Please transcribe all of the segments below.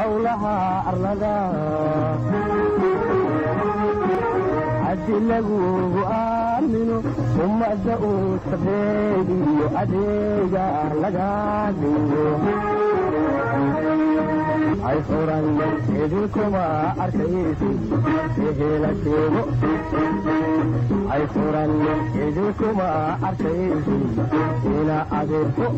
howlaha arlada haddi lagugu aamino ummadda uu sabeeg iyo adeega laga dhigo hay furan idinkuma arkaysi ehela sheego hay furan idinkuma arkaysi ina adeerko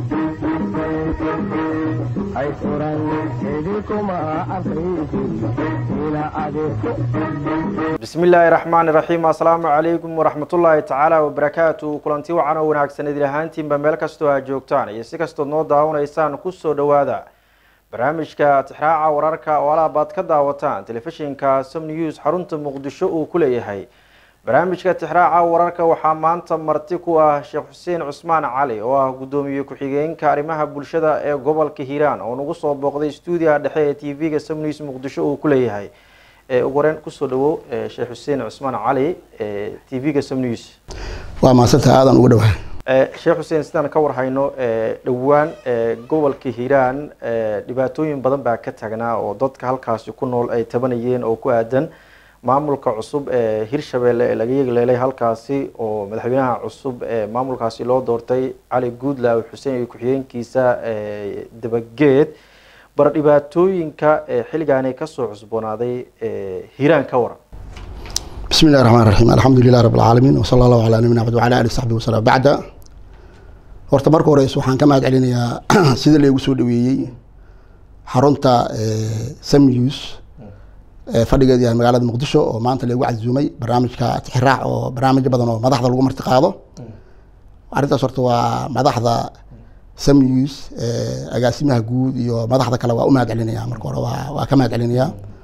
hay furan idinkuma arkaysi ina adeerko bismi illaahi raxmaani raxiim assalaamu calaykum waraxmatullaahi tacaala wabarakaatu kulanti wacan oo wanaagsan idin ahaantiinba meel kastoo aad joogtaan iyo si kastood noo daawanaysaan kusoo dhowaada barnaamijka tixraaca wararka oo alaabaad ka daawataan telefishinka som news xarunta muqdisho uu ku leeyahay barnaamijka tixraaca wararka waxaa maanta marti ku ah sheekh xuseen cusmaan cali oo ah guddoomiye ku-xigeenka arrimaha bulshada ee gobolka hiiraan oo nagu soo booqday stuudiyaha dhexe ee t v-ga som news muqdisho uu ku leeyahay ugu horeen kusoo dhawow sheekh xuseen cusmaan cali t v-ga som news waa maasanta aadan ugu dhawahay sheekh xuseen sidaan ka warhayno dhowaan gobolka hiiraan dhibaatooyin badan baa ka tagnaa oo dadka halkaasi ku nool ay tabanayeen oo ku aadan maamulka cusub ee hirshabeelle ee laga yeegleelay halkaasi oo madaxweynaha cusub ee maamulkaasi loo doortay cali guudlaaw xuseen iyo ku-xigeenkiisa dabageed bar dhibaatooyinka xilligaani kasoo cusboonaaday hiiraan ka waran bismi illahi raxmaan raxiim alxamdu lilah rabb alcaalamiin wasala allahu calaa nabina axmed wacala alih saxbi wasalam bacda horta marka horeyse waxaan ka mahad celinayaa sida laygu soo dhaweeyey xarunta samnews fadhigeedu yahay magaalada muqdisho oo maanta laygu casuumay barnaamijka tixiraac oo barnaamijyo badan oo madaxda lagu marti qaado arrintaas horta waa madaxda samnews agaasimaha guud iyo madaxda kale waa u mahad celinaya marka hore waa waa ka mahad celinaya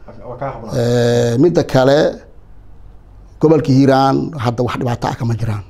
midda kale gobolka hiiraan hadda wax dhibaato ah kama jiraan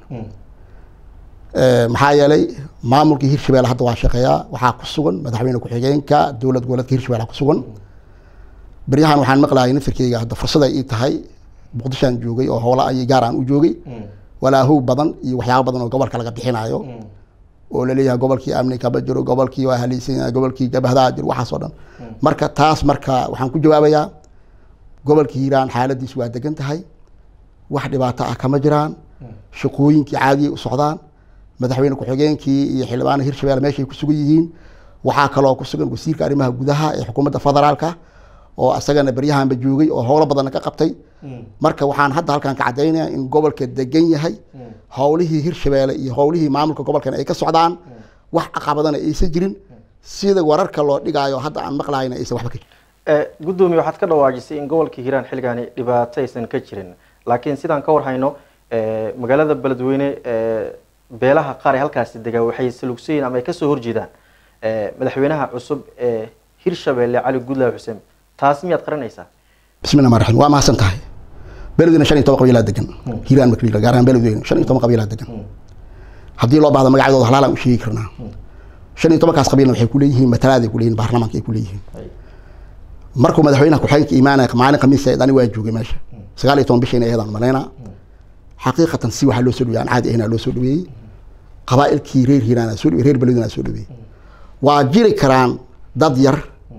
maxaa yeelay maamulka hirshabelle hadda waa shaqeeyaa waxaa ku sugan madaxweyne ku-xigeenka dowlad goboleedka hirshabelle ku sugan beryahan waxaan maqlayay nafirkeyga hadda fursada ii tahay muqdishoan joogay oo howla ay gaar aan u joogay walaahow badan iyo waxyaaba badan oo gobolka laga bixinayo oo laleeyahay gobolkii amni kama jiro gobolkii waa haleysan yahay gobolkii jabhadaha jiro waxaas oo dhan marka taas marka waxaan ku jawaabayaa gobolka hiiraan xaaladiisu waa degan tahay wax dhibaato ah kama jiraan shaqooyinkii caadiyay u socdaan madaxweyne ku-xigeenkii iyo xildhibaana hirshabelle meeshay ku sugan yihiin waxaa kaloo ku sugan wasiirka arrimaha gudaha ee xukuumadda federaalka oo isagana beryahanba joogay oo howlo badanna ka qabtay marka waxaan hadda halkan ka caddaynaya in gobolka degan yahay howlihii hirshabelle iyo howlihii maamulka gobolkan ay ka socdaan wax caqabadana aysan jirin sida wararka loo dhigaayo hadda aan maqlayna aysan waxba ka jirin guddoomiye waxaad ka dhawaajisay in gobolka hiiraan xilligaani dhibaato aysan ka jirin laakiin sidaan ka warhayno magaalada beledweyne beelaha qaar ee halkaasi degaa waxay salugsayiin ama ay kasoo horjeedaan madaxweynaha cusub ee hirshabelle cali guudlaaw xuseen taas miyaad qaranaysaa bismi llah raxim waa mahadsan tahay beledweyne shan iyo toban qabiilaa degan hiiraan marka la gaar ahaan beledweyne shan iyo toban qabiilaa degan haddii loo baahdo magacyadooda halaalaan u sheegi karnaa shan iyo tobankaas qabiilna waxay kuleeyihiin matalaaday kuleeyihin baarlamaanka ay kuleeyihiin markuu madaxweynaha ku-xigeenka imaanaya maalin khamiis ani waa joogay meesha sagaal iyo toban bishayna ayadaan malaynaa xaqiiqatan si waxaa loo soo dhaweyey aan caadi ahayn loo soo dhaweeyey qabaa'ilkii reer hiiraan soo dhawey reer beledweyne soo dhaweeyey waa jiri karaan dad yar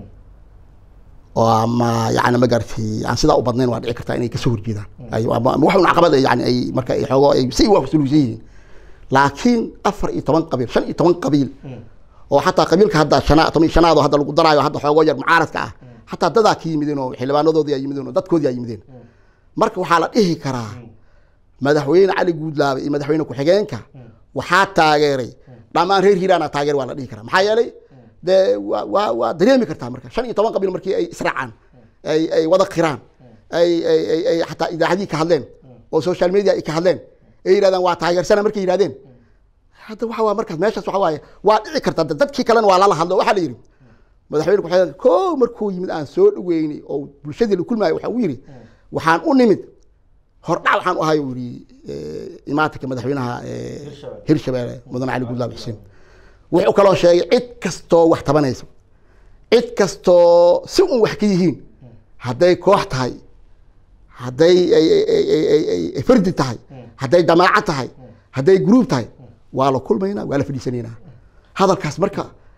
oo ama yani ma garatay aan sidaa u badnayn waa dhici kartaa inay kasoo horjeedaan wax un caqabad yani ay marka ay xoogo ay si waa kusuluusan yihiin laakiin afar iyo toban qabiil shan iyo toban qabiil oo xataa qabiilka hadda shana toban iyo shanaad oo hadda lagu daraayo hadda xoogoo yar mucaaradka ah xataa dadaa ka yimideen oo xildhibaanadoodii ay yimideen oo dadkoodii ay yimideen marka waxaa la dhihi karaa madaxweyne cali guudlaabe iyo madaxweyne ku-xigeenka waxaa taageeray dhammaan reer hiiraana taageer waa la dhihi karaa maxaa yeelay dee waa waa waa dareemi kartaa marka shan iyo toban qabiil markii ay israacaan ay ay wada qiraan ay ay ay ay xataa idaacadii ka hadleen oo social media ay ka hadleen ay yidhahdaan waa taageersana markay yidhahdeen hadda waxa waa markaas meeshaas waxa waaye waa dhici kartaa dadkii kalena waa lala hadlo waxaa la yidhi madaxweyne ku-xigeen ko markuu yimid aan soo dhaweynay oo bulshadii la kulmaayo waxa uu yidhi waxaan u nimid hordhac waxaan u ahay uu yidhi imaatinka madaxweynaha hirshabelle mudane cali guudlaab xuseen wuxuu kaloo sheegay cid kastoo wax tabanaysa cid kastoo si un wax ka yihiin hadday koox tahay hadday ay fardi tahay hadday jamaaco tahay hadday gruub tahay waa la kulmaynaa waa la fadhiisanaynaa hadalkaas marka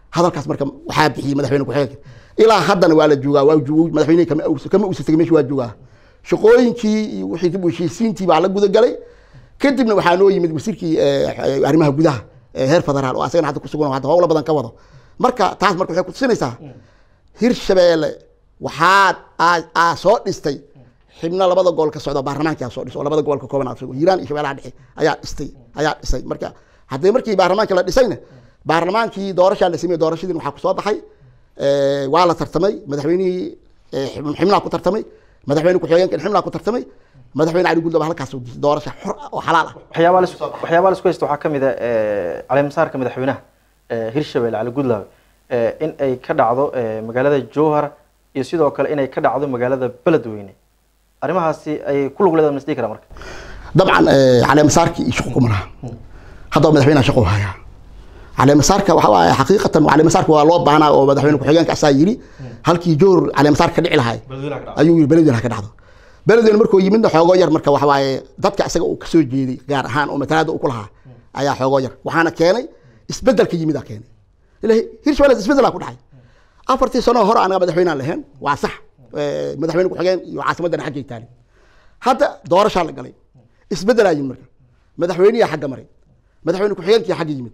hadalkaas marka waxaa bixiyey madaxweyne ku-xigeenka ilaa haddana waa la joogaa waa joog madaxweyne kama aus- kama usa tegay meesha waa joogaa shaqooyinkii iyo wixii dib u heshiisiintii baa la gudagalay kadibna waxaa noo yimid wasiirkii eh, arrimaha gudaha ee heer federaal oo asagana hadda kusugan oo hadda howlo badan ka wado marka taas marka waxay kutusinaysaa hirshabeelle waxaad aa- aa soo dhistay xibno labada gobol ka socda baarlamaanki aa soo dhis oo labada gobol ka kooban aa soo- hiiraan iyo shabeellaha dhexe ayaa dhistay ayaa dhisay marka haddii markii baarlamaankii la dhisayna baarlamaankii doorashaa la sameeyey doorashadiin waxaa kusoo baxay eh, waa la tartamay madaxweynihii eh, xib- xibnaha ku tartamay madaxweyne ku-xigeenkan xibnaha ku tartamay madaxweyne cali guldaba halkaas uu disay doorasha xor ah oo xalaal ah waxyaabaha lis- waxyaabaha laisku haysta waxaa ka mid a caleemasaarka madaxweynaha eh, hirshabelle cali gudlaawe eh, in ay ka dhacdo eh, magaalada jowhar iyo sidoo kale inay ka dhacdo magaalada beledweyne arrimahaasi ayay ku lug leedahay masdhihi karaa marka dabcan eh, caleemasaarkii iyo shaqo kuma laha haddaba madaxweynaha shaqo u hayaa caleemasaarka waxa waaye xaqiiqatan caleemasaarka waa loo baahnaa oo madaxweyne ku-xigeenka asaa yiri halkii joor caleemasaarka ka dhici lahay ayuu yiri beledweyne ha ka dhacdo beledweyne markuu yimidna xoogoo yar marka waxa waaye dadka isaga uu kasoo jeeday gaar ahaan oo matalaada uu ku lahaa ayaa xoogoo yar waxaana keenay isbedelka yimidaa keenay ilahi hirshabelle isbedelaa ku dhacay afartii sano hore anaga madaxweynaan lahayn waa sax Eh, madaxweyne ku-xigeen iyo caasimaddana xaggay taali hadda doorashaa la galay isbedelaa yimid marka madaxweyniyaa xagga maray madaxweyne ku-xigeenkii xagga yimid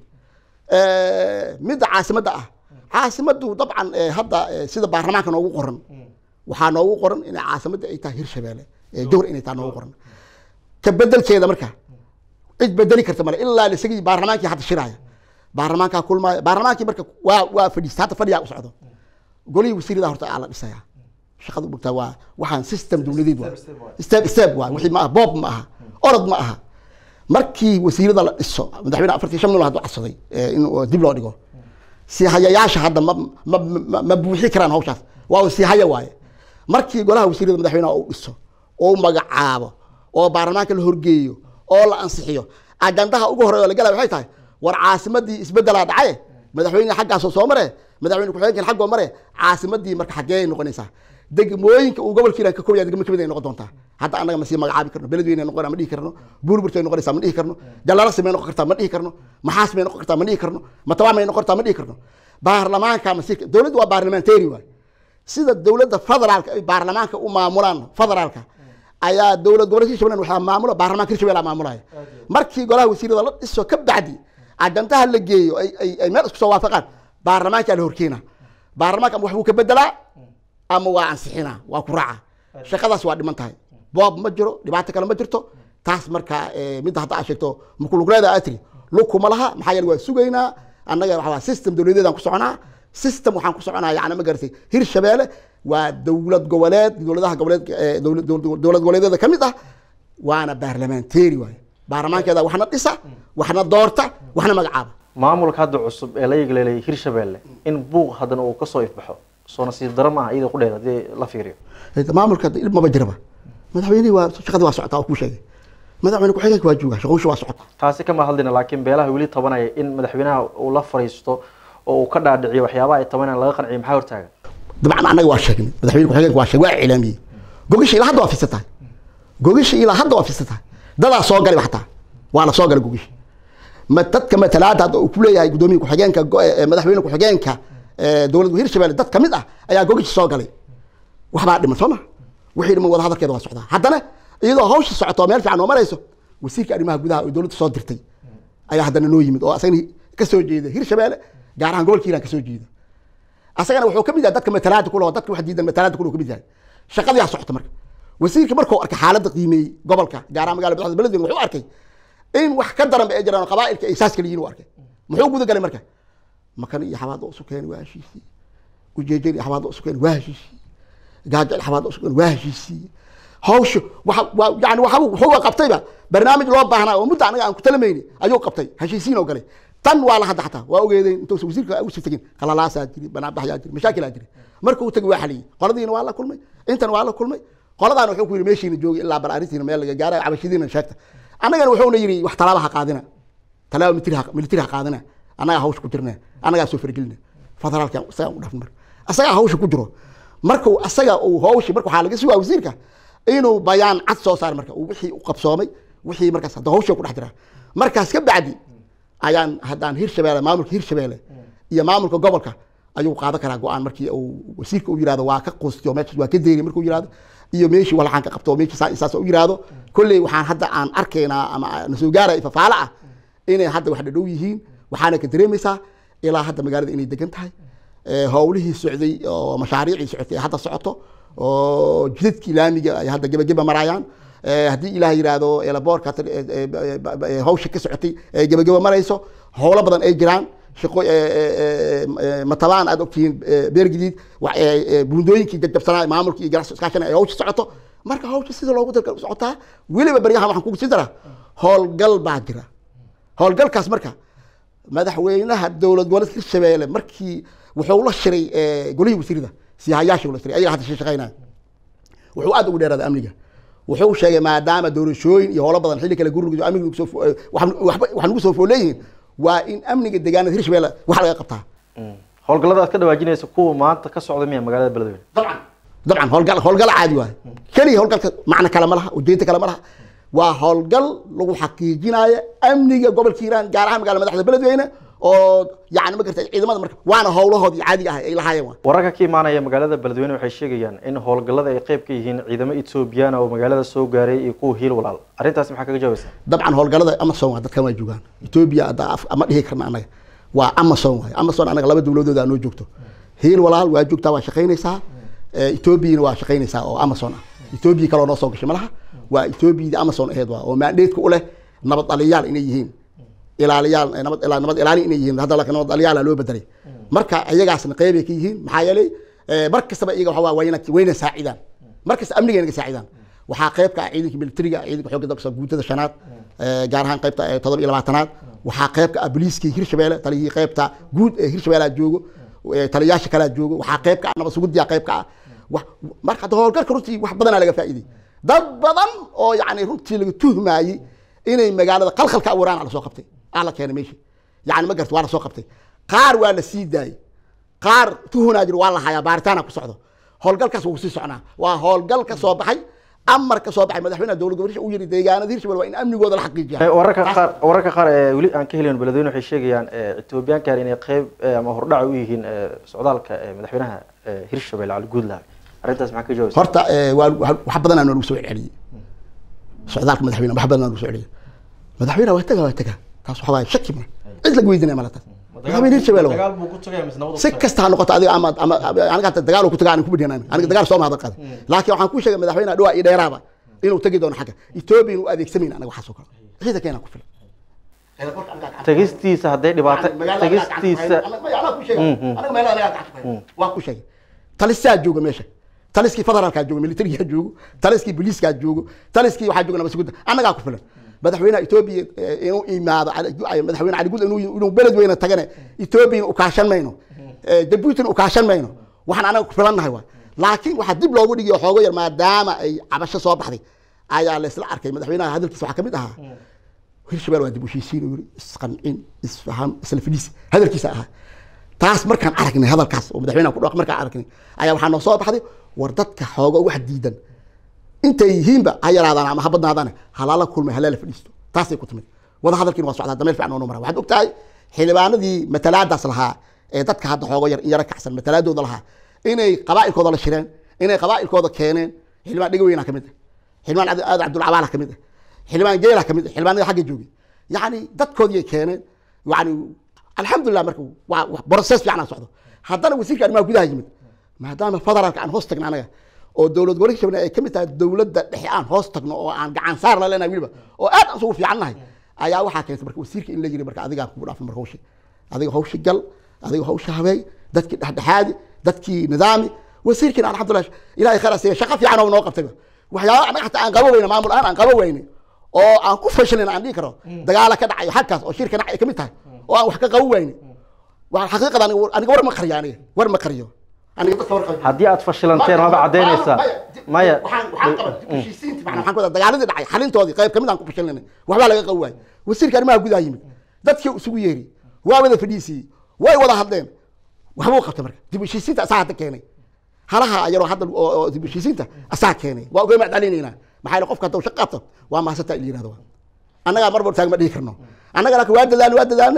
Eh, midda caasimadda ah caasimaddu dabcan eh, hadda eh, sida baarlamaanka noogu qoran waxaa noogu qoran inay caasimadda ay tahay hirshabeelle eh, jowhar inay tahay noogu qoran ka bedelkeeda marka cid bedeli karta male ilaa isagii baarlamaankii hadda shiraaya baarlamaankaa kulmaaya baarlamaankii marka waa waa fadhiista hadda fadhiyaa u socdo golihii wasiirada horta aa la dhisayaa shaqadu mogtaa waa waxaan system dowladeed waa step step waa wixii ma aha boob ma aha orod ma aha markii wasiirada la dhiso madaxweyne afartii shan mil hadduu cadsaday eh, in oo dib loo dhigo si hayayaasha hadda ma ma ma- ma buuxi karaan hawshaas waa si haya waaye markii golaha wasiirada madaxweynaha uu dhiso oo u magacaabo oo baarlamaanka la horgeeyo oo la ansixiyo ajandaha ugu horeeya oo la galaya waxay tahay war caasimadii isbedelaa dhacaye madaxweyne xaggaasoo soo mare madaxweyne ku-xigeenkan xaggoo mare caasimadii marka xaggee noqonaysaa degmooyinka uu gobolkiina ka koob yahay degmo kamid ay noqon doontaa hadda annaga ma sii magacaabi karno beledweyne noqona ma dhihi karno buurburtay noqonaysaa ma dhihi karno jalalasi may noqon kartaa ma dhihi karno maxaas may noqon kartaa ma dhihi karno matawaa may noqon kartaa ma dhihi karno baarlamaanka masiirka dowladdu waa baarlamentary waay sida dowladda federaalka ay baarlamaanka u maamulaan federaalka ayaa dowlad gobolka hirshabelle waxaa maamula baarlamaanka hirshabelle aa maamulaya markii golaha wasiirada la dhiso ka bacdi ajandaha la geeyo ay ay ay meel isku soo waafaqaan baarlamaankaa la horkeena baarlamaanka ama wax buu ka bedelaa ama waa ansixinaa waa ku raaca shaqadaas waa dhiman tahay boob ma jiro dhibaato kale ma jirto taas marka eh, midda hadda aad sheegto makulugleeda aad tiri lug kuma laha maxaa yeele waa sugaynaa annaga waxa waa system dowladeedaan ku soconaa system waxaan ku soconaa yani ma garatay hirshabeelle waa dowlad goboleed dowladaha goboleed eh, dowlad- dowlad dowlad goboleedyada ka mid ah waana baarlamentary waaye baarlamaankeeda waxna dhisa waxna doorta waxna magacaaba maamulka hadda cusub ee la yegleelay hirshabelle in buuq haddana uu kasoo ifbaxo soo nasiib daro maaha iyadoo ku dheer haddii la fiiriyo maamulka hadda ilmaba jiraba madaxweynihii waa shaqadii waa socotaa oo kuu sheegay madaxweyne ku-xigeenka waa joogaa shaqowsha waa socotaa taasi kama hadlina laakiin beelaha weli tabanaya in madaxweynaha uu la fariisto oo uu ka dhaadhiciyo waxyaabaha ay tabanayaan laga qanciyo maxaa hortaagan dabcan annaga waa sheegnay madaxweyne ku-xigeenka waa sheegay waa iclaamiyey gogasha ilaa hadda waa fisa tahay gogasha ilaa hadda waa fisa tahay dadaa soo galay xataa waa la soo galay gogasha ma dadka matalaada hadda uu ku leeyahay gudoomiye ku-xigeenka go- eh, madaxweyne ku-xigeenka eh, dowladda hirshabelle dad kamid ah ayaa gogasha soo galay waxbaa dhiman soo ma wixii dhiman wada hadalkeeda waa socdaa haddana iyadoo hawsha socoto oo meel fiican oo marayso wasiirka arrimaha gudaha oo dowladda soo dirtay ayaa haddana noo yimid oo asagana ka soo jeeda hirshabelle gaar ahaan gobolka hiiraan ka soo jeeda asagana wuxuu kamid yahay dadka matalaada kulaho dadka wax diidan matalaada kulaho kamid yahay shaqadiyaa socota marka wasiirka markuu arkay xaaladda qiimeeyey gobolka gaar ahaan magaalada madaxda beledweyne wuxuu arkay in wax ka daran ba ay jiraan oo qabaa'ilka ay saas kala yihiin u arkay muxuu guda galay marka makan iyo xabaadda usu keenay waa heshiisii ujeejeen iyo xabaadda usu keenay waa heshiisii gaajo iyo xabaadda usu keenay waa heshiisii hawsha waxa waa yani waxa wuxuu qabtayba barnaamij loo baahnaa oo muddo anaga aan ku talamayni ayuu qabtay heshiisiin oo galay tan waa la hadda xataa waa ogeedeen intuusa wasiirka usi tegin qalalaasaa jiri banaanbaxyaa jiri mashaakilaa jiri markuu tagay waa xaliyey qoladiina waa la kulmay intan waa la kulmay qoladaana wuxuu ku yidhi meeshiina joogi ilaa bal arrintiina meel laga gaara cabashidiina sheegta annagana wuxuuna yidhi wax talaaba ha qaadina talaaba militari ha- militari ha qaadina annagaa hawsha ku jirna annagaa soo faragelina federaalka isagaa u dhafin marka asagaa hawsha ku jiro markuu asaga uu hawshi marka waxaa laga sugaa wasiirka inuu bayaan cad soo saar marka uu wixii u qabsoomay wixii markaas hadda hawsha ku dhex jira markaas ka bacdi ayaan haddaan hirshabeelle maamulka hirshabeelle iyo maamulka gobolka ayuu qaadan karaa go-aan markii uu wasiirka u yirahdo waa ka quustiyo meeshaas waa ka deeri markuu yirahdo iyo meeshii walaxaan ka qabto meeshii saa saas u yirahdo kolley waxaan hadda aan arkaynaa ama na soo gaaraya ifafaale ah inay hadda wax dhadhow yihiin waxaana ka dareemaysaa ilaa hadda magaalada inay degan tahay Eh, howlihii socday oo mashaariicii socotay ay hadda socoto oo jidadkii laamiga ay hadda gebageba marayaan Eh, haddii ilaah yidhaahdo elaboorka hadda, eh, eh, eh, eh, hawsha ka socotay ay gebageba marayso howlo badan ay jiraan shaqo eh, eh, eh, eh, matabaan aad ogtihiin eh, beer gadiid wa- eh, eh, buundooyinkii jajabsanaa maamulka iyo ganacsi iskaashana ay hawsha socoto marka hawsha sida loogu dalka socotaa weliba baryahan waxaan kugu siin daraa howlgal baa jira howlgalkaas marka madaxweynaha dowlad goboleedka hirshabeelle markii wuxuu la shiray eh, golihii wasiirada siyahayaashii la shiray ayaga hadda shaqeynaya wuxuu aad ugu dheeraaday amniga wuxuu sheegay maadaama doorashooyin iyo howlo badan xilli kale guriga amniga nagu soo fo- eh, wax- waxba- wax nagu soo fooleeyihiin waa in amniga deegaanada hirshabeelle wax laga qabtaa howlgallada aad ka dhawaajinaysa kuwa maanta ka socda miya magaalada beledweyne dabcan dabcan howlgal howlgal caadi waaye keliya howlgalka macno kale ma laha ujeedda kale ma laha waa howlgal lagu xaqiijinayo amniga gobolka hiiraan gaar ahaan magaalada madaxda beledweyne oo yani ma garta ciidamada marka waana howlahoodii caadiga ah ay lahaayeen waa wararka ka imaanaya magaalada beledweyne waxay sheegayaan in howlgallada ay qayb ka yihiin ciidamo etoobiyaan oo magaalada soo gaaray iyo kuwa hiil walaal arrintaasi maxaa kaga jawaabaysaa dabcan howlgalada amazon waa dadkan waa joogaan ethiopia hadda af- ama dhihi karna anaga waa amazon waay amazon anaga laba dowladood aa noo joogto hiil walaal waa joogtaa waa shaqaynaysaa Eh, ethiopiana waa shaqaynaysaa oo amazon ah ethiopia kaloo noo soo gashay malaha waa ethiopiadii amazon aheed waa oo maandheedka u leh nabad dhaliyaal inay yihiin ilaaliyaal eh, nabad ilaa nabad ilaali inay yihiin hadda laakiin nabad dhaliyaala loo bedelay marka iyagaasna qeybay ka yihiin maxaa yeelay eh, mar kastaba iyaga waxa waa wayna wayna saacidaan mar kasta amniga naga saacidaan waxaa qeyb ka ah ciidanka militariga ciidanka xoogga dalka guutada shanaad eh, gaar ahaan qeybta eh, todoba iyo labaatanaad waxaa qeyb ka ah booliiskii hirshabeelle taliyihii qeybta guud ee hirshabeellea joogo eh, taliyayaasha kalea joogo waxaa qeyb ka ah nabad sugudiya qeyb ka ah wax marka hadda howlgalka runtii wax badanaa laga faa'iiday dad badan oo yani runtii laga tuhmaayey inay magaalada qalqalka abuuraan aa lasoo qabtay aa la keenay meesha yani ma garta waa lasoo qabtay qaar waa la sii daayey qaar tuhunaa jiro waa la hayaa baaritaana ku socdo howlgalkaas wuu sii socnaa waa howlgal ka soo baxay amar ka soo baxay madaxweynaha dowlad goboleedka uu yiri deegaanada hirshabelle waa in amnigooda la xaqiijiya Eh, wararka qaar wararka qaar ee weli aan ka helin beledweyne waxay sheegayaan eh, etoobiyaankan inay qayb eh, ama hordhac u yihiin eh, socdaalka eh, madaxweynaha eh, hirshabelle cali guudlaha arrintaas maxaa ka jawaabaysaa horta eh, waa waa- wax badanaa noogu soo celceliyey socdaalka madaxweyne wax badanaa noogu soo celceliyey madaxweyne waa taga waa taga taas waxa waaye shaki ma cid laga weydiinaya mala taas madaxweyne hirshabelle waa buu ku tagaya mise nabad si kasta ha noqoto adiga ama ama aniga hata dagaal uu ku tagaa aan ku bidhin aniga dagaal soo mahadal qaaday laakiin waxaan ku sheegay madaxweynaha dhawaa iyo dheeraaba inuu tagi doono xagga etoobiya inuu adeegsamayn anaga waxaas oo kale ciidankeena ku filan tagistiisa hadday dhibaato tagistiisa waa ku sheegay talisaa jooga meesha taliskii federaalkaa jooga militarigaa joogo taliskii booliiskaa joogo taliskii waxaa jooga nabadsuguda annagaa ku filan madaxweynaha etoobiya eh, inuu imaado cali- madaxweyne cali gud inuu inuu beledweyne tagane etoobiya ukaashan mayno Eh, jabuutina ukaashan mayno waxaan anaga ku filannahay waa laakiin waxaa dib loogu dhigiyo xoogo yar maadaama ay cabasho soo baxday ayaa la isla arkay madaxweynaha hadalkiisa waxaa kamid ahaa hirshabelle waa dib u heshiisiin uu yiri isqancin isfaham isla fadhiis hadalkiisa ahaa taas markaan aragnay hadalkaas oo madaxweynaha ku dhawaaq markaan aragnay ayaa waxaa noo soo baxday war dadka xooga wax diidan intay yihiinba ha yaraadaan ama ha badnaadaan halaala kulmay halaala fadhiisto taasay ku timid wada hadalkiina waa socdaa dameel fiican oo noo mara waxaad ogtahay xildhibaanadii matalaadaas lahaa ee dadka hadda xoogo yar yara kacsan matalaadooda lahaa inay qabaa'ilkooda la shireen inay qabaa'ilkooda keeneen xildhibaan dhegaweyna ka mid ah xildhibaan Cabdi- aadan cabdulcabaala ka mid ah xildhibaan geela ka mid ah xildhibaanada xagga joogay yacni dadkoodii ay keeneen yani alxamdulilah marka waa waa process fiican aan socdo haddana wasiirka arrimaha gudaha yimid maadaama federaalka aan hoos tagno anaga oo dowlad gobolka shabeelle ay ka mid tahay dowladda dhexe aan hoos tagno oo aan gacan saar la leenahay weliba oo aad aan isugu fiican nahay ayaa waxaa keentay marka wasiirka in la yiri marka adigaa kugu dhaafo marka hawshi adiga hawshi gal adiga hawsha habeey dadkii dhexdhexaadi dadkii nidaami wasiirkiina alxamdulilah ilahay khayr asiiya shaqo fiican oo noo qabtayba waxyaaba anaga xataa aan qabo weyne maamul ahaan aan qabo weyne oo aan ku fashilin aan dhihi karo dagaala ka dhacayo halkaas oo shirka dhacay ka mid tahay oo aan wax ka qabo weyne waa xaqiiqada aniga aniga war ma qariyo aniga war ma qariyo aniga dadka war qariyo haddii aad fashilanteen waaba caddaynaysaa maya waxaan waxaan qabaa heshiisiinta macnaa waxaan ku wadaa dagaaladii dhacay xalintoodii qayb kamid aan ku fashilnay waxbaa laga qabi waayey wasiirka arrimaha gudaha yimid dadkii isugu yeeri waa wada fadhiisiyey way wada hadleen waxbuu qabtay marka dib u heshiisiinta asaa hadda keenay halaha yaroo hadda oo oo dib u heshiisiinta asaa keenay waa uga macdalinaynaa maxaa yeele qofka hadduu shaqo qabto waa maasata il yirahdo annagaa marba taag ma dhihi karno annaga laakiin waa dadaalnay waa dadaalnay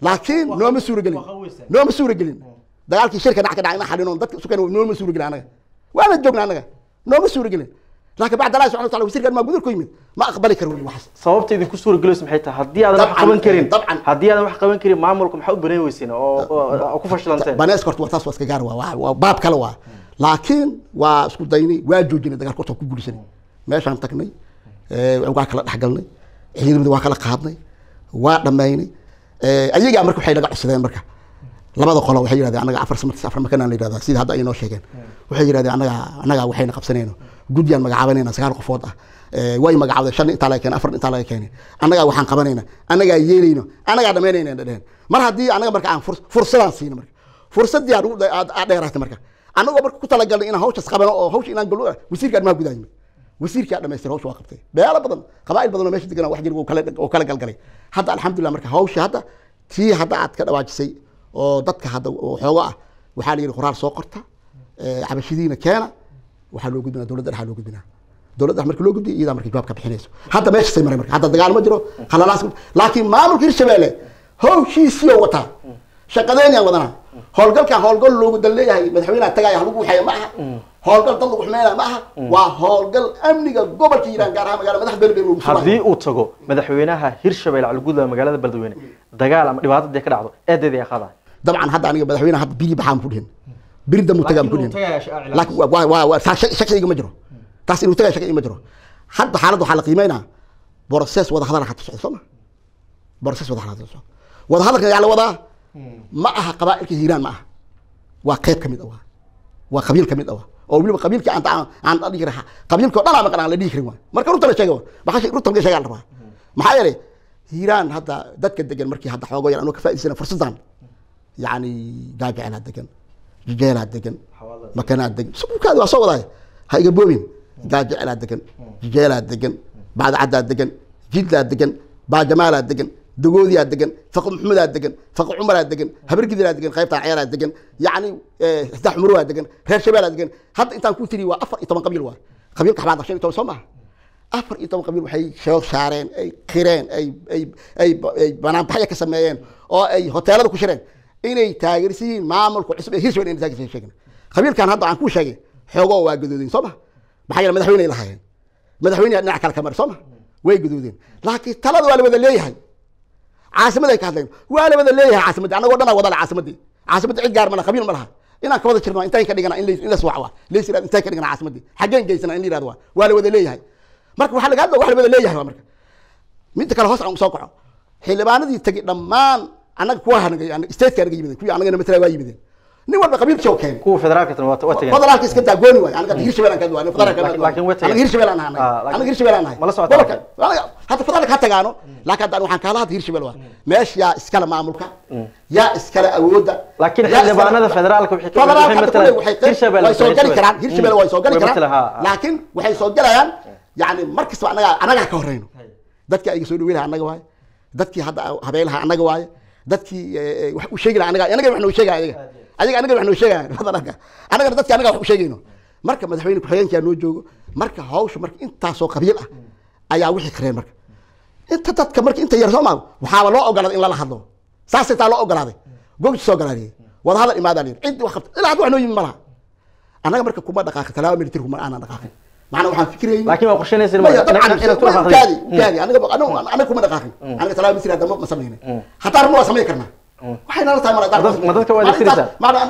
laakiin nooma suuragelin nooma suuragelin dagaalkii shirka dhac ka dhacay ma xalino dadka isu keen nooma suuragelin anaga waana joogna anaga nooma suuragelin laakiin bacd allah subxana wataala wasiirkan maa gudurku yimid ma aqbali karo weli waxaas sababta idinku suuragelayso maxay tahay haddii aadan wax Dabcan, qaban karin dabcan. haddii aadan wax qaban karin maamulka maxaa u banayn weyseen oo oo- oo ku fashilanteen baneeska horta waa taas waa iska gaar waa waa- waa baab kale waa laakiin waa isku daynay waa joojinay dagaalka horta waa ku guulisanay meeshaan tagnay ee, waa kala dhexgalnay ciidamada waa kala qaadnay waa dhammaynay ee, ayagaa marka waxay naga codsadeen marka labada qolo waxay yidhahdeen anaga afar samad afar makanaan la yidhahdaa sida hadda ay noo sheegeen waxay yidhahdeen anaga anaga waxayna qabsanayno guddiyaan magacaabanayna sagaal qofood ah ee, way magacaabdeen shan intaa laga keenay afar intaa laga keenay annagaa waxaan qabanayna annagaa yeelayno annagaa dhamaynayna dheheen mar haddii anaga marka aan furs- fursadaan siino marka fursadii aan ugu- aad aad dheeraatay marka annagoo marka ku talagalnay inaan hawshaas qabano oo hawsha inaan galo wasiirka arrimaha gudaha yimid wasiirkii aa dhamaystir hawsha waa qabtay beelo badan qabaa'il badan oo meesha degan wax jir oo kala oo kala galgalay hadda alxamdulilah marka hawsha hadda tii hadda aad ka dhawaajisay oo dadka hadda oo xoogo ah waxaa la yidhi qoraal soo qorta ee, cabashidiina keena waxaa loo gudbinaa dowladda dhexa loo gudbinaa dowladda dhex marka loo gudbiyo iyadaa marka jawaab ka bixinayso hadda meeshasay maray marka hadda dagaal ma jiro khalalaas laakiin maamulka hirshabeelle hawshiisii oo wataa shaqadeynayaan wadanaa howlgalkan howlgal loogu dan leeyahay madaxweynaha tagaaya halagu waxeeya ma aha howlgal dad lagu xumeynaya ma aha waa howlgal amniga gobolka hiiraan gaar ahaan magaalada madax beelbeel lagu haddii sugayo uu tago madaxweynaha hirshabelle caliguudla magaalada beledweyne dagaal ama dhibaato dee ka dhacdo eedeeda ay qaadaan dabcan hadda aniga madaxweynaha hadda biri baxaan ku dhihin biri dambu tagaan ku dhihin laakiin waa- waa waa waa taas shaki- shaki ma jiro taas inuu tagay shaki ma jiro hadda xaaladda waxaa la qiimeynaa boroses wada hadal hata socdo soo ma boroses wada hadal socdo wada hadalka yaa la wadaa ma aha qabaa'ilka hiiraan ma aha waa qayb ka mid ah waa waa qabiil ka mid ah waa oo weliba qabiilka aan aan aan la dhihi raha qabiilka oo dhan aan maqan aan la dhihi karin waa marka runta la sheega maxaa runta la sheega la rabaa maxaa yeelay hiiraan hadda dadka degan markii hadda xoogo yar anoo ka faa'iidaysana fursadan يعني جاجعنا دقن جيجيلا دقن مكانات دقن سبوك هذا وصو وضعي هاي قبوبين جاجعنا دقن جيجيلا دقن بعد عداد دقن جيدلا دقن بعد جمالا دقن دقوديا دقن فق محمد دقن فق عمر دقن هبر كذا دقن خيبتا عيالا دقن يعني استح مروا دقن غير شباب دقن حتى انت كنت لي وافر طبعا قبيل واحد قبيل كحبات عشان تو سمع afar iyo toban qabiil waxay shoog saareen ay qireen ay ay ay ay banaanbaxyo ka sameeyeen oo ay hoteelada ku shireen inay taageersan yihiin maamulka cusub ee hirshabelle inay taageersan sheegin qabiilkan hadda aan ku sheegay xoogoo waa gadoodeen soo ma maxaa yeele madaxweyne ay lahaayeen madaxweyne dhinac kale ka mari soo ma way gadoodeen laakiin talada waa la wada leeyahay caasimaday ka hadleen waa la wada leeyahay caasimadii annagoo dhan wada le caasimadii caasimadda cid gaar ma laha qabiil ma laha inaan ka wada jirno intaan ka dhigana in la- in la swac waa leys yirahdo intaan ka dhigana caasimadii xaggeen geysana in la yirahdo waa waa la wada leeyahay marka waxaa laga hadla wax la wada leeyahay waa marka midda kale hoos aan soo kaco xildhibaanadii tegi dhammaan annaga kuwa hanagay stateka anaga yimideen kuwii annagana matala waa yimideen nin walba qabiilkii oo keenay kuwa federaalka waa waa tageen federaalka iska daa gooni waay anaga hirshabelle aan ka duwaa federaalka Laakiin- laakiin way tageen. anaga hirshabelle aan nahay Ah, laakiin- anaga hirshabelle aan nahay Ma la socotaa? gobolka anaga hadda federaalka ha tagaano laakiin hadda waxaan kaala hadda hirshabelle waa meesha yaa iskale maamulka yaa iskale awoodda laakiin yaa iskale- xildhibaanada federaalka waxay ka- federaalka waxay hadda matalaan kuley waxay Hirshabelle, way soo gali Hirshabelle. karaan hirshabelle way soo gali Way karaan matalaan, ha, ha. laakiin waxay soo galayaan yani mar kastaba anaga anagaa ka horeyno dadkii ayga soo dhaweynaha annaga waaye dadkii hadda habeelaha annaga waaye dadkii eh, eh, wax u sheegi laha anaga anaga wax noo sheegaya ayaga ayaga anaga wax noo sheegaya federaalka anagana dadki anaga wax u sheegayno marka madaxweyne ku-xigeenkaa noo joogo marka hawsha marka intaasoo qabiil ah ayaa wixii kareen marka inta dadka marka inta yar soo maa waxaaba loo ogolaaday in lala hadlo saasay taa loo ogolaaday gogti soo ogolaadiyey wada hadal imaadaa layidhi ciddii wax qabta ilaa hadda wax noo yimi ma laha annaga marka kuma dhaqaaqin talaaba military kuma aanan dhaqaaqin macnaa waxaan fikirayay laakiin waa qorsheynaysa maya dabcan inaad ku dhaqaaqdeen. kaadi kaadi anaga anaga anaga kuma dhaqaaqin anaga talaaba military hadda ma ma sameynay hataa arrin waa samayn karnaa waxay nala tahay Ma dad- ma dadka waa adeegsanaysaa?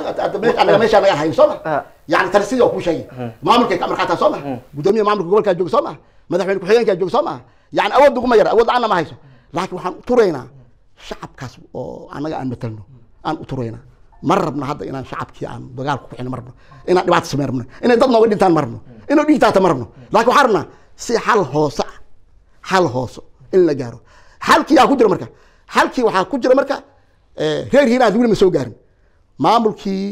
anaga meesha anaga hayn soo ma Ah. yani tani sidii oo kuu sheegay maamulka ka markaataa soo ma gudoomiya maamulka gobolkaa jooga soo ma madaxweyne ku-xigeenkaa jooga soo ma yani awood uguma yara awood la-aanna ma hayso laakiin waxaan u turaynaa shacabkaas oo anaga aan matalno aan u turaynaa ma rabno hadda inaan shacabkii aan dagaal ku kicino ma rabno inaan dhibaato samey rabno inay dad nooga dhintaan ma rabno inuu dhiigtaata ma rabno laakiin waxaan rabnaa si xal hoose ah xal hooso in la gaaro xalkii yaa ku jira marka xalkii waxaa ku jira marka eh, reer hiiraan weli ma soo gaarin maamulkii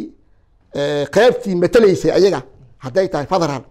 eh, qaybtii matalaysay ayaga hadday tahay federaal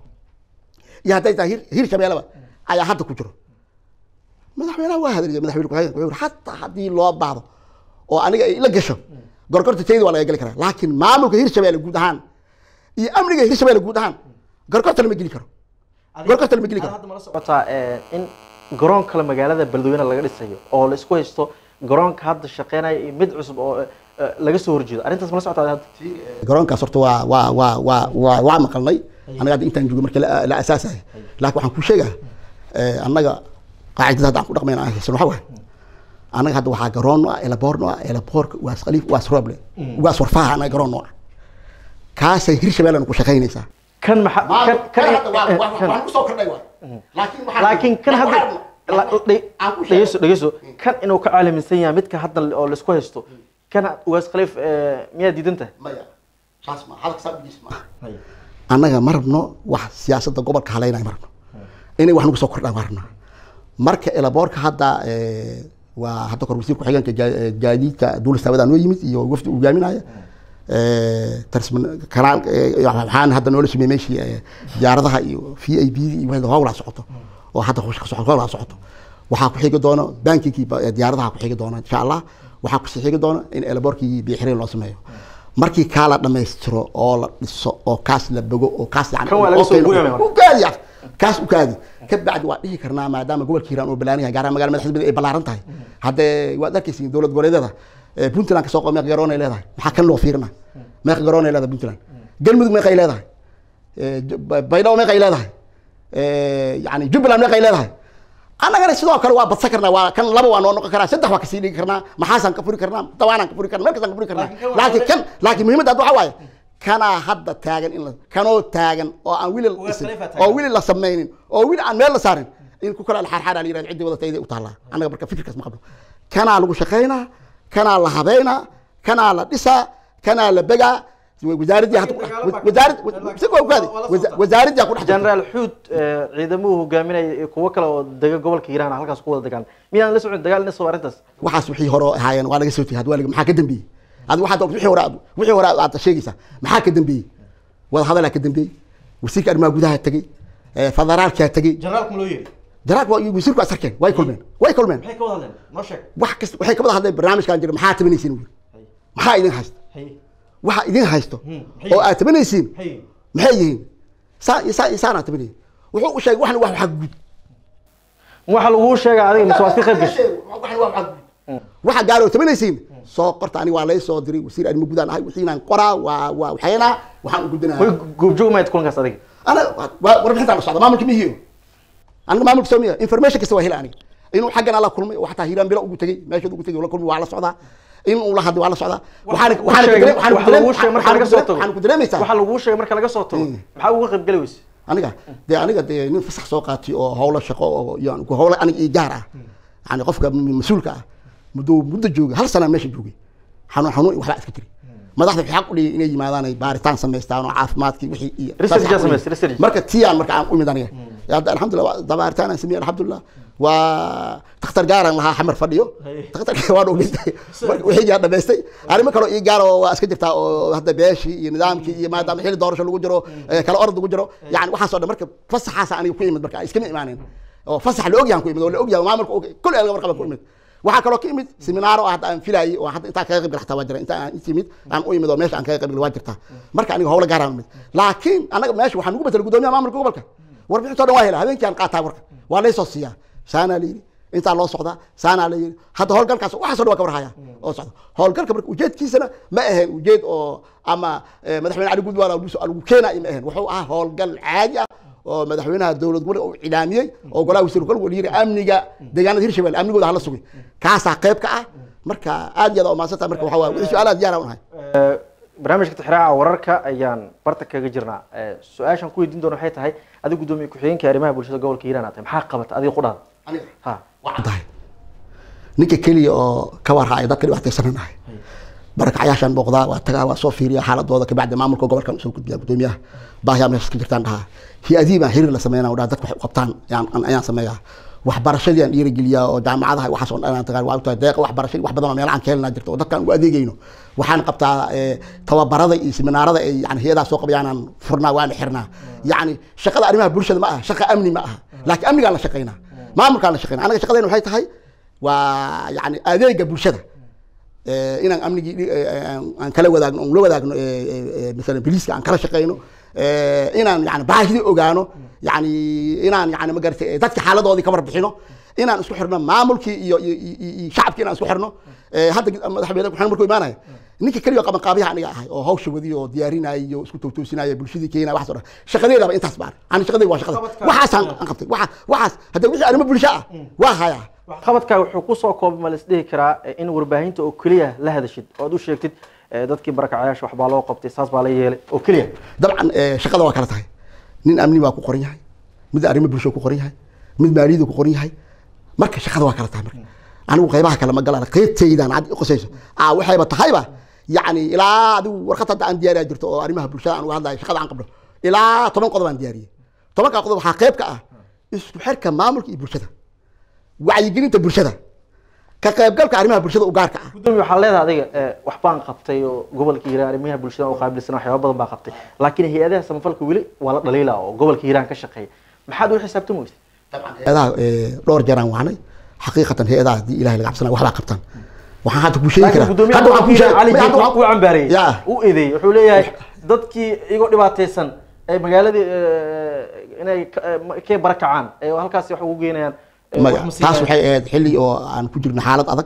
iyo hadday tahay hir hir shabeellaba ayaa hadda ku jiro madaxweynaha waa hadlaya madaxweyne ku-xigeenka wuxuu yidhi xataa haddii loo baahdo oo aniga ay la gasho gorgorta tayda waa laga geli karaa laakiin maamulka hirshabelle guud ahaan iyo amniga hirshabelle guud ahaan gorgorta lama geli karo gorgorta lama geli karo socotaa in garoon kale magaalada beledweyne laga dhisayo oo la isku haysto garoonka hadda shaqeynaya iyo mid cusub oo eh, eh, laga soo horjeedo arrintaas mala socotaa hadda garoonkaas horta waa waa waa waa waa waa maqalnay anaga hadda intaan joogo markii la la asaasay laakiin waxaan ku sheegaa eh, annaga qaacidada hadda aan ku dhaqmayna aan haysan waxa waaye annaga hadda waxaa garoon ah elaboorno ah elaboorka waas khaliif waas roble waas warfaaha annaga garoon noo ah kaasay hirshabeellena ku shaqaynaysaa kan maxa kan kan eh, kan kusoo kordhay waay laakiin waxaan- laakiin kan hadda waxaan- la- dhe- aan ku sheegay. dhegeyso dhegeyso kan inuu ka caalamisan yahay midka hadda oo laisku haysto kan ugaas khaliif eh, miyaa diidan tahay maya saas ma hadalka saa ujiis ma annaga ma rabno wax siyaasadda gobolka haleynaya ma rabno inay wax nagu soo kordhaan ma rabno marka elaboorka hadda eh, waa hadda kor wasiir ku-xigeenka jaa- eh, gaadiidka duulistaawadaa noo yimid iyo wafdi uu hogaaminaya Eh, tarsman kanaal eh, waxaan hadda noola sameeyey meeshii eh, diyaaradaha iyo v i b iyo wixii howlaa socoto oo hadda hawsha ka socoto howlaa socoto waxaa ku xigi doono bankigii ba- eh, diyaaradaha ku xigi doona insha allah waxaa kusii xigi doona in elaboorkii biixireen loo sameeyo markii kaa la dhammaystiro oo la dhiso oo kaas la bogo oo kaas yani Kan waa laga soo oo- guuraya marka. u kaadi ah kaas u kaadi ka bacdi waa dhihi karnaa maadaama gobolka hiiraan oo balaaran yahay gaar ahaan magaalada madaxda ay ballaaran tahay haddee waad arkaysiin dowlad goboleedyada eh, puntland kasoo qo meeqa garoon ay leedahay maxaa kan loo fiirina meeqa garoon ay leedahay puntland galmudug meeqa ay leedahay Eh, Ju- Ba- baydhabo meeqa ay leedahay Eh, yani jubbaland meeqa ay leedahay annagana sidoo kale waa badsan karnaa waa kan laba waa noo noqon karaa saddex waa kasii dhigi karnaa maxaasaan ka furi karnaa dawaanaan ka furi karnaa meel kastaan ka furi karnaa laakiin kan laakiin muhiimadda hadda waxaa waaye kanaa hadda taagan in la kanoo taagan oo aan wili la dhisin Khalifa taagan. oo wili la samaynin oo wili aan meel la saarin in ku kala xaarxaara la yirahdo ciddii wadatayda u taallaa annaga marka fikirkaas ma qabno kanaa lagu shaqaynaa kanaa la habeynaa kanaa la dhisaa kanaa la begaa wasaaraddii hadda ku dhex- wasaarad si waa ugaadi wasaaraddii ku dhex jirta. generaal xuud eh, ciidamuhu hogaaminaya iyo kuwo kale oo dega gobolka hiiraan halkaas ku wada degaan miyaan la socon dagaal inasoo arrintaas waxaas wixii hore ahaayeen waa laga soo tegay hadda waa laga maxaa ka dambeeyey adiga waxaad og- wixii hore aad- wixii hore aad sheegaysaa maxaa ka dambeeyey wada hadalaa ka dambeeyey wasiirka arrimaha gudaha tegey eh, federaalkaa tegey generaalku loo yeeri jaraalka waa iyo wasiirku is arkeen way kulmeen way kulmeen maxay ka wada hadleen noo sheeg wax kasta waxay ka wada hadleen barnaamijkan jira maxaa tabanaysiin uu yiri maxaa idin haysta haye waxa idin haysto maxay- oo aad tabanaysiin haye maxay yihiin saa saa isaanaa tabanayay wuxuu u sheegay waxna wax waxa guud waxa laguu sheega adiga mise waad ka qayb gashay waxa gaaro tabanaysiin soo qorta aniga waa lay soo diray wasiir arrimo gudaan ahay wixiinaan qoraa waa waa waxaynaa waxaan u way gudbinaa goobjoog mayd kulankaas adiga ana waa- warbixintaan la socda maamulka mihiyo aniga maamulka soomiya information kasta waa hela aniga inuu xaggan ala kulmay oo xataa hiiraan bilo ugu tegey meeshood ugu tegey la kulmay waa la socdaa in uu la hadlay waa la socdaa waxaana waxaana ku dareem- waxaana ku waxa dareem- laguu sheegay marka waxaana laga ku soo dareem- tago waxaana ku dareemaysaa waxa laguu sheegay marka laga soo tago maxaa uga qayb geli weyse aniga dee aniga dee nin fasax soo qaatay oo howlo shaqo oo iyo aan ku howlo aniga ii gaar ah yani qofka m- mas-uulka ah muddo muddo joogay hal sana meesha joogay xanuun xanuun iyo waxbaa iska jiri madaxda waxay xaq u dhigay inay yimaadaan ay baaritaan samaystaan oo caafimaadkii wixii iyo Research saas xaq yaa u dhigay. samaysay, research. marka tiyaan marka aan u imid aniga hadda alxamdulillah waa- da baaritaan aan sameeyey alxamdulillah waa takhtar gaaran lahaa xamar fadhiyo takhtarka waa dhogeystay marka wixii gaa dhamaystay arrimo kaloo ii gaar oo waa iska jirtaa oo hadda beeshii iyo nidaamkii iyo maadaama xilli doorasho lagu jiro eh, kala orod lagu jiro yani waxaas oo dhan marka fasaxaasa aniga ku imid marka iskama imaanin oo fasax la ogyahan ku imid oo la ogyahay maamulka og kul elga warqaba ku imid waxaa kaloo ka imid seminaaro oo hadda aan filayay oo hadda intaan kaga qayb gal xataa waa jira inta aan inta imid aan u imid oo meesha aan kaga qayb gal waa jirtaa marka aniga howlo gaaraan imid laakiin anaga meesha waxaan ugu bedelay gudoomiyaha maamulka gobolka warbixintoo dhan waa hela habeenkii aan qaataa warka waa laysoo siiyaa saanaa la yidhi intaa loo socdaa saanaa la yidhi hadda howlgalkaas waxaasoo dhan waa ka warhaya oo socda howlgalka marka ujeedkiisana ma ahayn ujeed oo ama eh, madaxweyne cali gudwaan lagu keenaayo ma ahayn wuxuu ahaa howlgal caadi ah oo madaxweynaha dowlad gobolka uu cilaamiyey oo golaha wasiir gobolka uu yiri amniga deegaanada hirshabelle amnigooda hala sugay kaasaa qayb ka ah marka aad iyo aad umaadsantaha marka waxaa waay wixii su-aalaha diyaar aan unahay Eh, barnaamijka tixraaca wararka ayaan barta kaga jirnaa Eh, su-aashaan ku weydiin doona waxay tahay adiga gudoomiye ku-xigeenka arrimaha bulshada gobolka hiiraan aad tahay maxaa qabata adiga qudhaada aniga ha waa caddahay ninka keliya oo ka warhaya dadka dhibaataysananahay barakacyaashaan booqdaa waa tagaa waa soo fiiriya xaaladooda kabacdi maamulka gobolkan usoo gudbiya gudoomiyaha baahiyaa meeshas ka jirtaan dhahaa hi-adihii baan xiriir la sameynaa dhaha dadka waxay u qabtaan ayaan ayaan sameeyaa waxbarashadii aan dhiirigeliyaa oo jaamacadaha waxaas oo dhan aan tagaan waa u tahay deeqa waxbarashadii wax badan oo meelaha aan ka helnaa jirto oo dadka aan u adeegayno waxaan qabtaa eh, tababarada iyo seminaarada ay yani hay-adaha soo qabayaan aan furnaa waana xirnaa yacni shaqada arrimaha bulshada ma aha shaqa amni ma aha laakiin amnigaan la shaqaynaa maamulkaan la shaqaynaa anaga shaqadayna waxay tahay waa yani adeega bulshada Eh, inaan amnigii dhi- eh, aan- aan kala wadaagno aan la wadaagno eh, eh, eh, masalan biliiska aan kala shaqayno eh, inaan yani baahidii ogaano yani inaan yani magarata dadka xaaladoodii ka warbixino inaan isku xirno maamulkii iyo iyo iyo- iyo shacabkii inaan isku xirno Eh, hadda madaxweyne ku markuu imaanaya ninka keliya qaban qaabiyaha aniga ahay oo hawsha wadiyo oo diyaarinaya iyo isku towtoosinaya bulshadii keenaya waxaas oo dhan shaqadeedaba intaas baan ani shaqadeyda waa shaqada Qabadka- waxaasaan aan qabtay waxa waxaas hadda wixii arrimo bulsho ah waa hayaa waxqabadkaa wuxuu kusoo koobay ma la isdhihi karaa eh, in warbaahinta oo keliya la hadashid oo aad u sheegtid eh, dadkii barakacayaasha waxbaa loo qabtay saas baa la yeelay oo keliya dabcan eh, shaqada waa kala tahay nin amni waa ku qoran yahay mid arrimo bulsho ku qoran yahay mid maaliyadu ku qoran yahay marka shaqada waa kala tahay marka anigu qaybaha kale ma galaan qaybtaydan cad qosayso ah waxayba tahayba yacni ilaa adigu warqad hadda aan diyaariyaa jirto oo arrimaha bulshada aan uga hadlayo shaqada aan qabno ilaa toban qodob aan diyaariyey tobankaa qodob waxaa qayb ka ah isku xirka maamulka iyo bulshada wacyigelinta bulshada ka qaybgalka arrimaha bulshada u gaarka ah gudoomiye waxaa leedahay adiga eh, wax baan qabtay oo gobolka hiiraan arrimaha bulshada u qaabilsan waxyaaba badan baa qabtay laakiin hay-adaha samafalka weli waa la dhaliila oo gobolka hiiraan ka shaqeeya maxaad u xisaabtan weysa hay-adaha eh, dhowr jeer aan wacnay xaqiiqatan hay-adaha haddii ilahay laga cabsanaya waxbaa qabtaan waxaan hadda kuu sheegi laakiin karaa gudoomiyaha hadda waxaan kuu sheegi- cali hadda jiif waxaan- uu cambaareeyey Ya. u eedeeyey wuxuu leeyahay dadkii iyagoo dhibaataysan ay magaaladii eh, inay ka- eh, ma- kay barakacaan ee halkaasi wax ugu geynayaan eh, maya wax ma siinayaan. taas waxay ahayd xilli oo aan ku jirno xaalad adag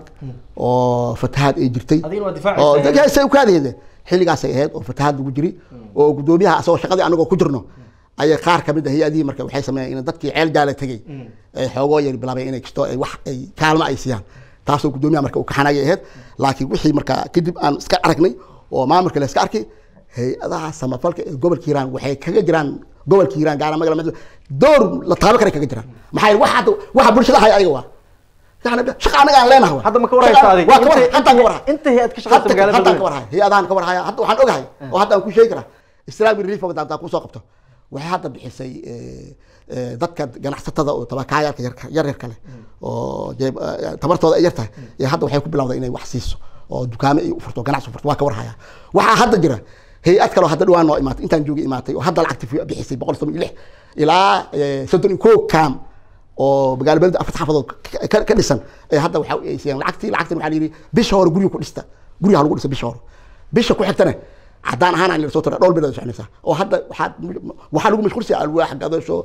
oo fatahaad ay jirtay Adigana waa difaacaysa. oo dadkaasay u kaadayde xilligaasay ahayd oo fatahaad lagu jiri oo gudoomiyaha asagoo shaqadii anagoo ku jirno ayay qaar kamid ah hay-adihii marka waxay sameeyeen in dadkii ceel jaala tegey ay xoogoo yar bilaabeen inay kisto ay wax ay kaalmo ay siiyaan taasoo gudoomiyaha marka uu kaxanayay ahayd laakiin wixii marka kadib aan iska aragnay oo maamulka la iska arkay hay-adaha samafalka ee gobolka hiiraan waxay kaga jiraan gobolka hiiraan gaara magala mid door la taabo kale kaga jiraan maxaa yeele waxa hadda waxa bulshada haya ayaga waa yani shaqa anaga aan leenahay Hadda ma ka warhaysaa adiga? waa ka war Inta- hadda ka warhay inta hay-ad ka shaqeysa Hadda- magaalada haddaan ka Beledweyne. warhay hay-adahan ka warhaya hadda waxaan ogahay oo hadda aan ku sheegi karaa islaami relief fund haddaan kusoo qabto waxay hadda bixisay eh, eh, dadka ganacsatada oo tabakaayaalka yarka- yar yar kale oo jeeb- eh, tabartooda ay yar tahay ee hadda waxay ku bilowday inay wax siiso oo dukaamo ay u furto ganacsi u furto waa ka warhaya waxaa hadda jira hay-ad kale oo hadda dhawaan noo imaatay intaan joogay imaatay oo hadda lacagti bixisay boqol soddon iyo lix ilaa eh, soddon iyo kow kaam oo magaalo beleda afarta xaafadood ka- ka- ka dhisan ee hadda waxa ay siiyaan lacagtii lacagtan waxaa la yidhi bisha hore guriga ku dhista guriga ha lagu dhista bisha hore bisha ku xigtana haddaan ahaan aan la soo tara dhowr bilood soconaysaa oo hadda waxaa waxaa lagu mashquulsiya alwaax gadasho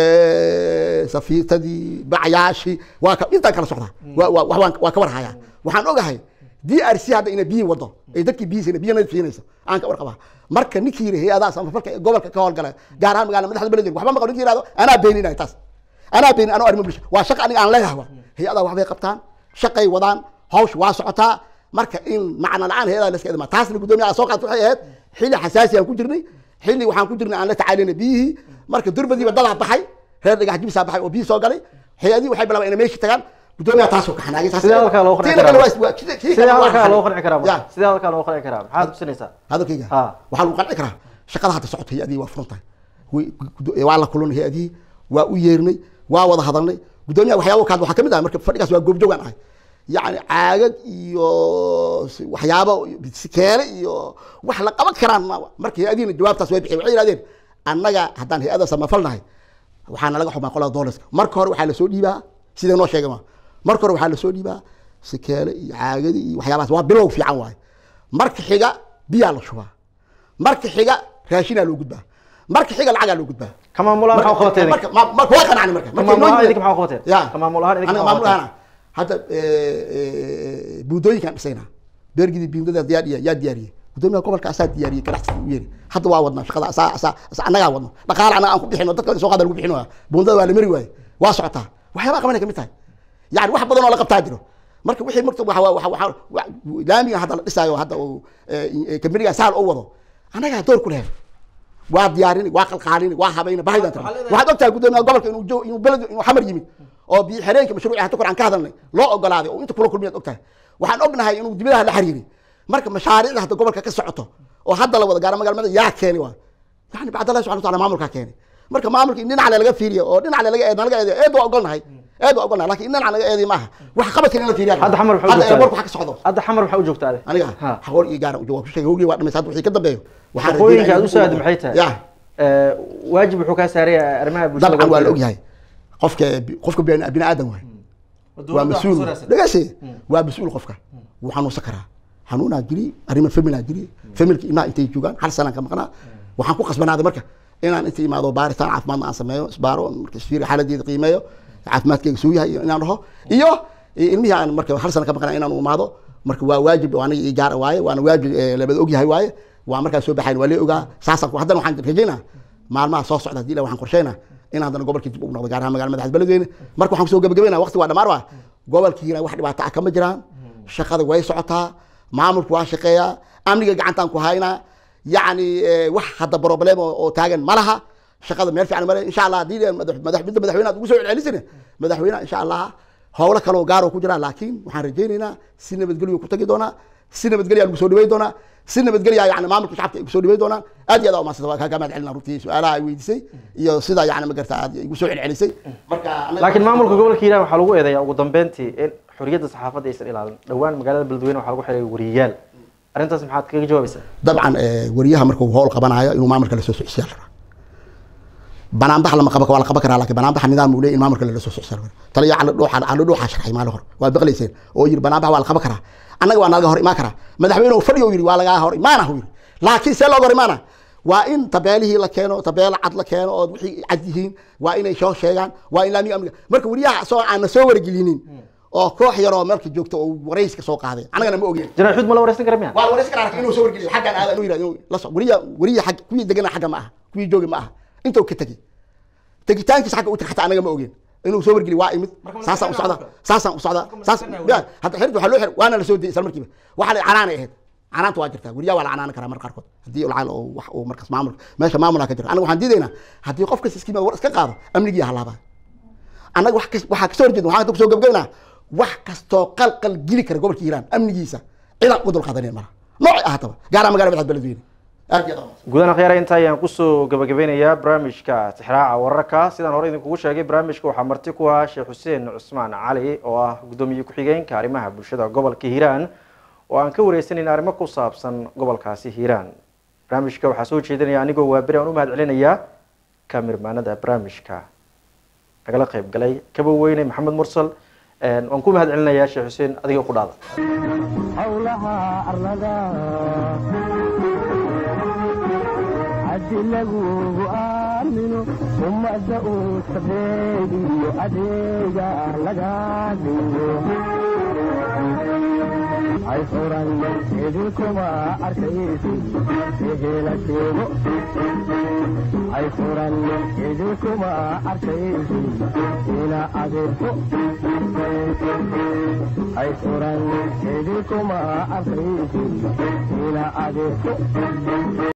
eh, safiitadii bacyaashii waa ka intaan kala socdaa waa waa waa- waan- waa ka warhayaa waxaan ogahay d r c hadda ina biyi wado ay dadkii biyihiisina biyo nadiif siinayso aan ka warqabaa marka ninkii yidhi hay-adaha samafalka ee gobolka ka howlgala gaar ahaan magaalada madaxda beledweyne waxba maqlo ninkii yihahdo anaa beeninaya taas anaa beenin anoo arrimo bulsho waa shaqa aniga aan leeyahay wa hay-adaha waxbay qabtaan shaqay wadaan hawsh waa socotaa marka in macna la-aan hay-adaha laska edmaa taasna gudoomiyaha soo qaatay waxay ahayd xilli xasaasi aan ku jirnay xilli waxaan ku jirnay aan la tacaalinay biyihii marka durbadiiba dadaa baxay reer dhagax jibisaa baxay oo biyi soo galay hay-adihii waxay bilaabeen inay meeshii tagaan gudoomiyaha taasoo ka xanaagay taas- sidee halkaa loo qanci Tii kale karaa waa- waa- kii- kii sidee kale waa halkaa xal. loo qanci karaa Ya. marka? sidee halkaa loo qanci karaa maxaad tusinaysaa hadalkayga Ha. waxaa lagu qanci karaa shaqada hadda socota hay-adihii waa furan tahay Way- gudo- waa la kulanay hay-adihii waa u yeernay waa wada hadalnay gudoomiyaha waxyaabo kaad waxaa kamid ah marka fadhigaas waa goobjoogaan ahay yacni caagag iyo si- waxyaabo sikeele iyo wax la qaban karaan ma- marka hay-adihiina jawaabtaas way bixiyeen waxay yidhahdeen annaga haddaan hay-ada samafal nahay waxaana laga xumaa qolada dolarska marka hore waxaa lasoo dhiibaa sida noo sheegay ma marka hore waxaa lasoo dhiibaa sikeele iyo caagadi iyo waxyaabahaas waa bilow fiican waaye marka xiga biyaa la shubaa marka xiga raashinaa loo gudbaa marka xiga lacagaa loo gudbaa ka maamul ahaan maxaa u qabatay idinka? marka ma- marka waa qanacni marka Ka maamul ahaan idinka maxaa u qabateen? ya Ka maamul ahaan idinka aniga maxaa u maamul qabateen? ahaan hadda eh, buundooyinkaan dhisaynaa beergidii buundada yaa diya- yaa diyaariyey gudoomiyaha gobolka asaa diyaariyey ganacsiga u yeeri hadda waa wadnaa shaqada asaa asaa asaa annagaa wadno dhaqaale annaga aan ku bixino dadka soo qaada lagu bixin waaya buundada waa la mari waaye waa socotaa waxyaabaa qabanay kamid tahay yani wax badan oo la qabtaa jiro marka wixii marka waxa waxa waxa wa- laamiga hadda la dhisaayo hadda uu kambaniga saal u wado annagaa door ku lehay waa diyaarini waa qalqaalini waa habayni bahidan tira waxaad ogtahay gudoomiyaha gobolka inuu jo inuu beled inuu xamar yimid oo biyo xireenka mashruuci hadda kor aan ka hadalnay loo ogolaaday oo inta kula kulmiyaad ogtahay waxaan ognahay inuu dibadaha la xiriiri marka mashaariicda hadda gobolka ka socoto oo hadda la wada gaaro magaalmada yaa keeni waa yani bacd allah subxana wa taala maamulkaa keeni marka maamulka in dhinac laga fiiriyo oo dhinac laga eed laga eedeyo eed waa ogolnahay eed waa ogolnahay lakin in dhinac laga eedeyo maaha wax qabadka in la fiiriya hadda xamar maxaa u hadda joogtaa? airportka waxa ka socdo hadda xamar maxaa u joogtaa ade aniga Ha. xagoor iyo gaara waa ku sheegay hogii waa dhamaysa hadda wixii ka dambeeyo waxaan shaqooyinka aad rajeynaya u soo aadi inuu- maxay tahay ya Eh, waajib wuxuu kaa saaraya arrimaha bulshada dabcan waa la gobolka. ogyahay qofka qofka bini bini aadan waay waa Dowladda mas-uul wax soo dhegeysi waa mas-uul qofka wuu xanuunsan karaa xanuunaa jiri arrimo familaa jiri familka ilmaha intay joogaan hal sanaan ka maqnaa waxaan ku qasbanaaday marka inaan inta imaado baaritaan caafimaadna aan sameeyo isbaaro marka isfiiri xaaladeeda qiimeeyo caafimaadkayga suu yahay inaan dhaho iyo ilmihii aan marka hal sana ka maqnaa inaan u imaado marka waa waajib oo aniga ii gaar waaye waana waajib labada og yahay waaye waa markaa soo baxayn waa lee ogaa saasaan haddana waxaan rajaynaa maalmaha soo socda hadii la waxaan qorsheynaa in haddana gobolkii dib ugu noqdo gaar ahaan magala madaxda beledweyne marka waxaan kusoo gabagabeynaa waqti waa dhamaar waa gobolkiina wax dhibaato ah kama jiraan shaqada way socotaa maamulku waa shaqeeyaa amniga gacantaan ku haynaa yacni wax hadda problem oo taagan ma laha shaqada meel fiican male insha allah haddii madax midda madaxweyne aad ugu soo celcelisana madaxweyne insha allah howlo kale oo gaar oo ku jira laakiin waxaan rajaynaynaa si nabadgelyo ku tagi doonaa si nabadgelya lagu soo dhaweyn doonaa si nabadgelya yani maamulka shacabka ay kusoo dhaweyn doonaan aad iyo aad umaasanta waa kaaga mahad celina runtii su-aalaha ay weydiisay iyo sida yani magarta aad igu soo celcelisay marka laakiin maamulka gobolka hiiraan waxaa lagu eedeeyaa ugu dambeyntii in xorriyadda saxaafadda aysan ilaalin dhowaan magaalada beledweyne waxaa lagu xiray wariyayaal arrintaas maxaad kaga jawaabaysaa dabcan wariyaha markuu howl qabanayo inuu maamulka la soo socsiyaa la rabaa banaanbax lama qaba waa la qaban karaa laakiin banaanbaxa nidaam uu leeyahay in maamulka lala soo socsiyaa la rabaa taliya cala dhuuxa cala dhuuxa sharxay maalin hore waa baqlayseen oo yiri banaanbax waa la qaban karaa annaga waa nalaga hor imaan karaa madaxweyne uu fadhiyo yiri waa lagaa hor imaana uu yiri laakiin see looga hor imaana waa in tabeelihii la keeno tabeelo cad la keeno oo wixii cad yihiin waa inay soo sheegaan waa in laamiga amniga marka wariyaha soo aan na soo wargelinin oo koox yar oo meelka joogta oo warayska soo qaaday annagana ma ogeen janaax xuud ma la waraysan kara miya waa warayska karaa inuu soo wargeliyo xaggan aada inuu yirahdo la soo wariya wariya xag kuwii degana xagga ma aha kuwii joogi ma aha intuu ka tegey tegitaankiisa xagga u tag xataa annaga ma ogeen inuu soo wargeliyo waa imid saasaan u socda saasaan u socda saas hadda xirta waxaa loo xir waana la soo diyay isla markiiba waxaa la canaanay ahayd canaanta waa jirtaa weriyaa waa la canaanan karaa marka qaarkood haddii lacal oo wax uu markaas maamul meesha maamulaa ka jira anaga waxaan diidaynaa haddii qof kasta iskiima war iska qaado amnigii halaabaa annaga wax kas waxaa kasoo horjeeda waxaan kusoo gabagabaynaa wax kastoo qalqal geli kara gobolka hiiraan amnigiisa cidaan uga dul qaadanin mara noocay ahaataba gaaraha magala madaxda beledweyne aad iyo aad gudahaan khiyaara inta ayaan kusoo gabagabeynayaa barnaamijka tixraaca wararka sidaan hore idinkugu sheegay barnaamijka waxaa marti ku ah sheekh xuseen cusmaan cali oo ah guddoomiye ku-xigeenka arrimaha bulshada gobolka hiiraan oo aan ka wareysaneyn arrimo ku saabsan gobolkaasi hiiraan barnaamijka waxaa soo jeedinaya anigoo waaberi aan u mahad celinayaa kamirmaanada barnaamijka nagala qayb galay kaba weyne maxamed mursal waan ku mahad celinayaa sheekh xuseen adiga ku dhaada howlaha arlada haddi lagugu aamino ummadda uu sabeegiyo adeega laga dhigo hay furan idinkuma arkaysi ehela sheego hay furan idinkuma arkaysi ina adeerto hay furan idinkuma arkaysi ina adeerto